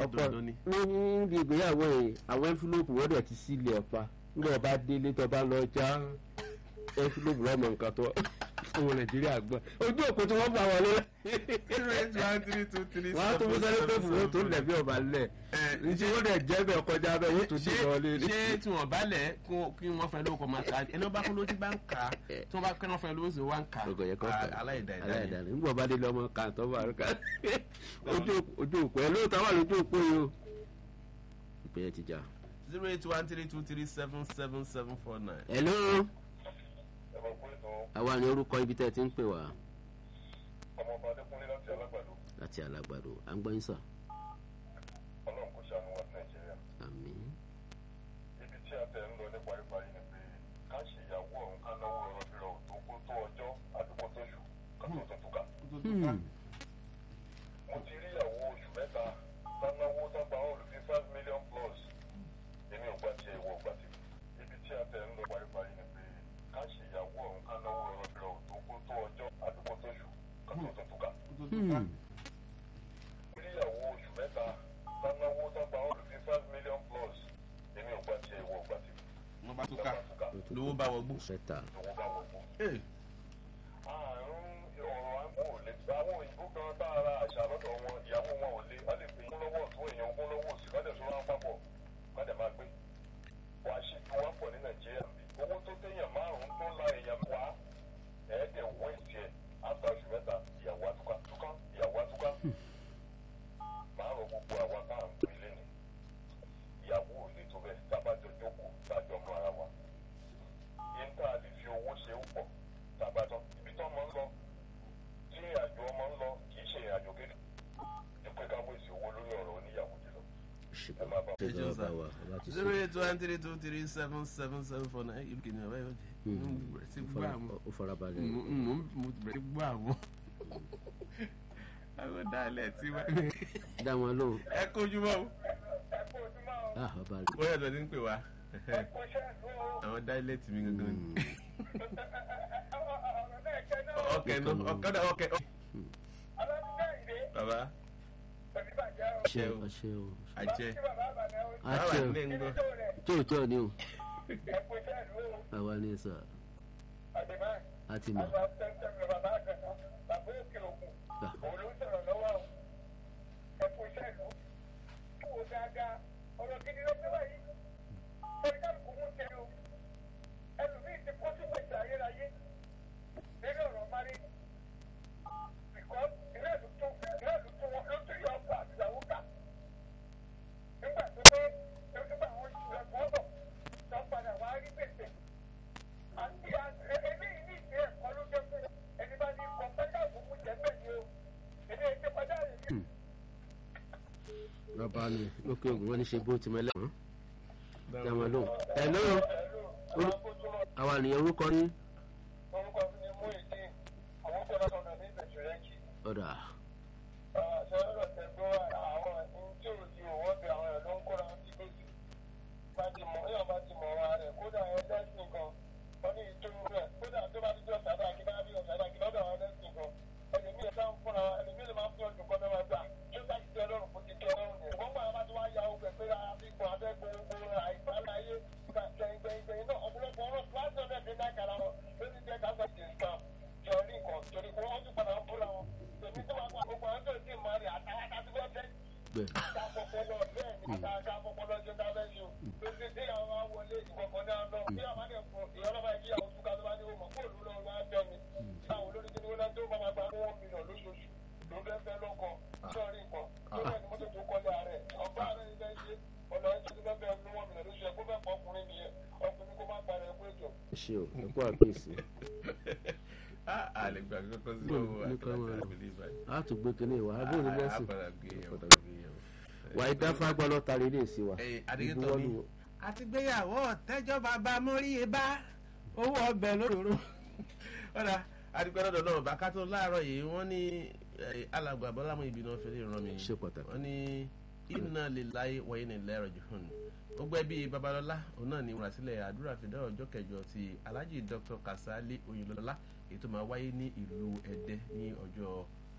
ọ̀pọ̀ dandan ni. níbi ìgbéyàwó yìí àwọn ẹ́ńfílópù wọ́n dẹ̀ ti sílẹ̀ ọ̀pá nígbà ọba délé tó bá lọ já ẹ́ńfílópù lọ́mọ nǹkan tó ọmọ nàìjíríà gbọ́ ojú òkú tí wọ́n bá wọlé zero eight one three two three wọ́n á tó mú sẹ́lẹ̀ tó fún wọn tó lẹ̀ bí ọba lẹ̀ ǹjẹ́ wọ́n dẹ̀ jẹ́ bẹ́ẹ̀ kọjá bẹ́ẹ̀ wọ́n tó dì ṣé wọlé ní. ṣé tí wọn bá lẹ kí wọn fẹ lóko máa ka ẹni wọn bá fún lójú bá ń kà á tí wọn bá kẹ́ wọn fẹ lóko sí wọn ń kà ọgọ yẹ kọ á aláìda ìdá aláìda yẹn. ni nígbà ọba délé ọmọ kan tó bá rẹ ká ojú ojú òkú ẹ lóòótọ́ wà lójú òkú yìí o ìpè yẹn ti jà. zero eight one three two three seven seven seven four nine. hello àwa ni orúkọ ibi tẹ́ ẹ ti ń pè wá ọmọọba adékúnlé láti alágbàdo láti alágbàdo à ń gbọ́ yín sà ọlọ́run kò ṣàánú wa ní nàìjíríà àmì ibi tí a tẹ̀ ń lọ ní paríparí ni pé ká ṣe ìyàwó ọ̀hún ká náwó ọ̀rọ̀ bí ọ̀hún tó kó tó ọjọ́ àdúgbò tó ṣù ká tó tó túká. mo ti rí ìyàwó oṣù mẹ́ta tánáwó tágbà ọ̀rọ̀ bíi five million plus èmi ò gbà tiẹ̀ ìwọ gbà tèmi ibi tí a tẹ̀ ń lọ paríparí ni pé ká ṣe ìyàwó ọ̀hún ká náwó ọ̀rọ̀ bí ọ̀hún tó kó tó ọjọ́ àdúgbò tó ṣù ká tó tó túká. ìyàwó oṣù mẹ́ta tánáwó tágbà ọ̀rọ̀ bíi five million plus èmi ò gbà tiẹ̀ ìwọ gbà tèmi wọn bá tún ká lówó bá wọgbó. sẹta lówó bá wọ̀ fún. Ee, àrùn ọ̀rọ̀ àgbò ò lè gba àwọn òyìnbó kan tá a ra àṣà lọ́dọ̀ wọn ìyàwó wọn ò lè wọ́n lè pè é lọ́wọ́ tó èèyàn ogún lọ́wọ́ òsì kọ́dẹ̀ tó rán pápọ̀ kọ́dẹ̀ máa gbé. wàá ṣe ju wá pọ̀ ní nàìjíríà bí owó tó téèyàn márùn-ún tó la èèyàn wá ẹ̀ẹ́dẹ̀ wọ́ ìtì ẹ̀ áfà oṣù mẹ́ta ìyàwó àtúkà túká ìyàwó àtúkà. máa rọ gbogbo àwa tá à ń pè lẹ́nu ìyàwó ò lè tó bẹ́ẹ̀ tábàjọ jókòó tájọ mọ ara wa yín tá a lè fi owó ṣe ó pọ̀ tàbátọ́ ibi tó ọmọ ń lọ tí ìrìnàjò ọmọ ń lọ kì í ṣe ìrìnàjò kéde dípò ká wéṣì owó lórí ọ̀rọ̀ oníyàwó jùlọ. ẹ máa bá ṣe jọ bá wa ọba ti zero sọ eight one three two three seven seven seven four nine ìlú kìnìún ọ̀bá yóò jẹ́ mo bẹ̀rẹ̀ sí gbọ́ àwọn ó farabalẹ̀ mo mo- mo bẹ̀rẹ̀ sí gbọ́ àwọn àwọn dálẹ̀ tí wọ́n dá wọn lóhùn ẹ kojú mọ́ o ah ọba rẹ bóyá ọ̀dọ̀ ti ń pè wá àwọn dálẹ̀ tì mí gangan ni. ọkẹ nù ọkọdà ọkẹ baba ṣe o. ọṣẹ o àjẹ báwa àṣẹ o nílé ń gbọ́ tóòtọ́ ni o àwa ní sà á ti mọ̀ Ah. bàbá mi lókè ògùn wọn ní ṣe bó ti mẹlẹ hàn dá wọn lóhùn ẹ lóhùn àwa nìyẹn orúkọ ní orúkọ mi ni mú ìdí àwọn tó lọ́sọ̀ náà ní ìbẹ̀jù rẹ̀ kì í. ọ̀dà ṣe lọ́dọ̀ tẹ̀gbọ́ àwọn ẹ̀sìn tí ò di òwò bí àwọn ẹ̀ ló ń kóra sí gbèsè. bá ti mọ̀ èèyàn bá ti mọ̀ ara rẹ̀ kódà ẹ̀ lẹ́sìn kan wọ́n ní ìtòrú rẹ̀ kódà tó bá ti jọ sàdá kí bá bí ọ̀sàdá kí lọ́dọ̀ àwọn lẹ́sìn kan. ẹlòmíì ẹ̀ sáà ń fúnra ẹlòmíì lè máa ń fi ọdún kan náà gbà tó sá ti tẹ ọlọ́run kó ti tẹ ọlọ́run yẹn. wọ́n gbà bá ti wá ya ogun ẹ̀ pé àfikún abẹ́gun ogun àìsàlàyé gbẹ̀ngbẹ̀ngbẹ̀ náà ọ̀pọ̀lọpọ̀ ọ̀rọ̀ láti ọ̀dẹ̀ dín náà kàrà wọn lórí jẹ́ ká sọ ti sàn jọrí nǹkan torí pé wọ́n tún padà ń búra wọn. èmi tó wà pa gbogbo àwọn tó ti máa rí àtàwọn àti bẹ́ẹ̀ bẹ́ẹ̀ bẹ́ẹ̀ ká fọpọlọ bẹ́ẹ̀ ni ká ká fọpọlọ ṣe ká fẹ́ ṣe o. lórí tí àwọn máa wọlé ìkọ̀kọ̀ náà lọ bí àwọn máa ń fọ ìyọ́nà máa jí àwọn túká tó bá ní wọ́n kó òlú lọ́wọ́ máa tẹ̀ mí. táwọn olórí tí wọ́n náà tó máa gba owó mílíọ̀nù lóṣooṣù ló fẹ́ fẹ́ lọ́kọ sọ́ọ̀rì nǹkan lórí ẹni mọ́tò tó kọ́lé ààrẹ ọgbà ààrẹ ni fẹ́ ṣe ọ̀nà ẹ̀jẹ̀ tó fẹ́ fẹ́ ní wọ́n mílíọ̀nù lóṣooṣù ẹ̀kọ́ fẹ́ fọ́ ọkùnrin nìyẹn ọkùnrin kó má parẹ́ ẹ̀kọ́ ètò ẹ ṣe o ẹ kú àkíyèsí àlè gbà kọ́kọ́ sí ọwọ́ Ní kọ́ wọn. àtàlà àbílíbà a tún gbé kínní ìwà abó ní bẹ́sìn àpàdà gbé yẹn wà á dáfá gbọ́dọ̀ tari ilé sí wa adékètò mi àti gbéyàwó tẹjọ bàbá móríye bá owó ọbẹ̀ lóróró ọ̀dà adigun ọ̀dọ̀ náà bàkà tó láàárọ̀ yìí wọ́n ní eh, alàgbà bọ́lámù ìbínú ọ̀fẹ́ lè ràn mí ṣe pàtàkì wọ́n ní iná lè láyé wọ̀nyí ní lẹ́rọ̀ jù hàn gbogbo ẹbí babalọ́lá òun náà ní ìmúrasílẹ̀ àdúrà fìdá ọjọ́ kẹjọ ti alhaji dr kasali oyinlọ́lá èyí tó máa wáyé ní ìlú ẹ̀dẹ́ ní ọjọ́